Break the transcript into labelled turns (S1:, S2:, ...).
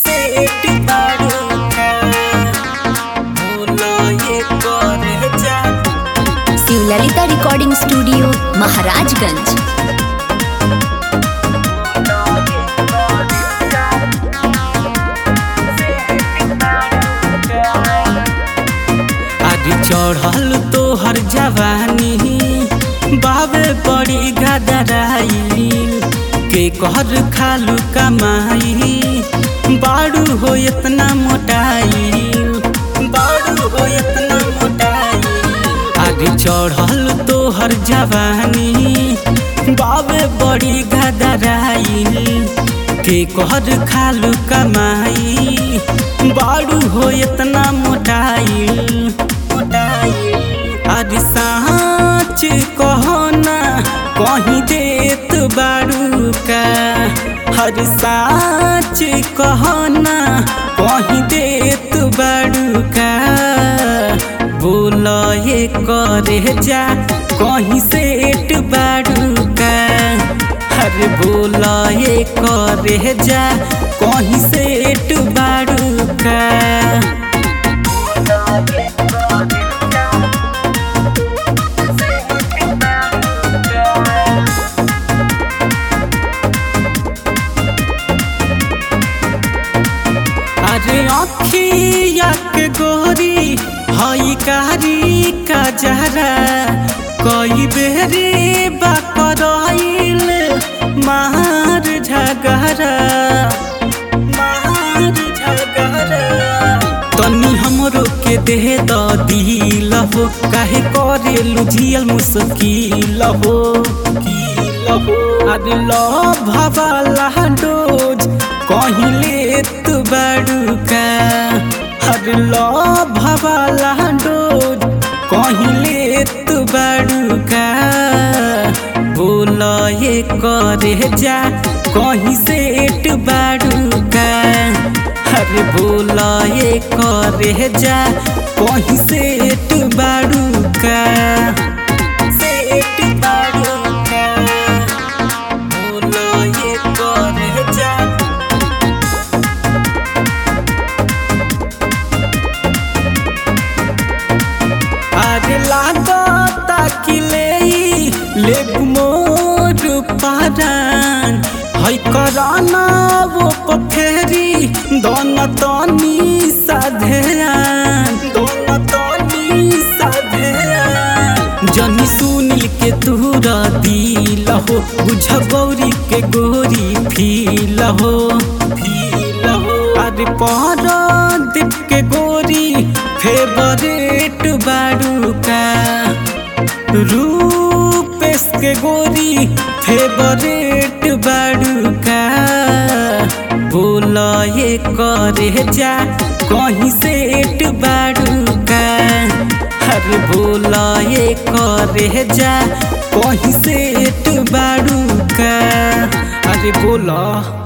S1: सेठ बाड़ूका बोलो ये करे जा
S2: शिवललिता रिकॉर्डिंग स्टूडियो महाराजगंज
S1: आज चढ़ल तोहर जवानी बाबे बड़ी गदराइल के कहर खालू कमाई बाड़ू हो इतना मोटाइल बाड़ू हो इतना मोटाइल आज चढ़ल तोहर जवानी बाबे बड़ी गदराइल के कहर खालू कमाई बाड़ू हो इतना मोटाइल मोटाइल अरे साँच कहो ना कहीं देत बाड़ू का हर साँच कहो ना कहीं देत बाड़ू का बोल ये करे जा कहीं सेठ बाड़ू का अरे बोल ये करे जा कहीं सेठ बाड़ू का अरे अखिया के गोरी हई कारी का जहरा कई बेरे बकरइल मार झगड़ा मार झगड़ा तनी हमरो के देह द दिल हो काहे करे लुझियल मुश्किल हो अरे लो भवाला डोज कहीं लेत बड़ुका अरे लो भवाला डोज कहीं लेत बड़ुका बोल ये करे जा कहीं सेठ बड़ुका अरे बोल ये करे जा कहीं सेठ बड़ुका सेठ बड़ुका बोल ये करे जा अरे लागता कि ले ले मोर पारान है कराना वो पथेरी दोन तनी साधेयान दोन तनी साधेयान जनी सुनील के तूरा दिल हो बुझ गौरी के गोरी फील हो फील हो अरे पर दीप के गोरी फेवरेट बाड़ूका रूपेश के गोरी फेवरेट बाड़ूका बोल ये करे जा कहीं सेठ बाड़ूका अरे बोल ये करे जा कहीं सेठ बाड़ूका अरे बोला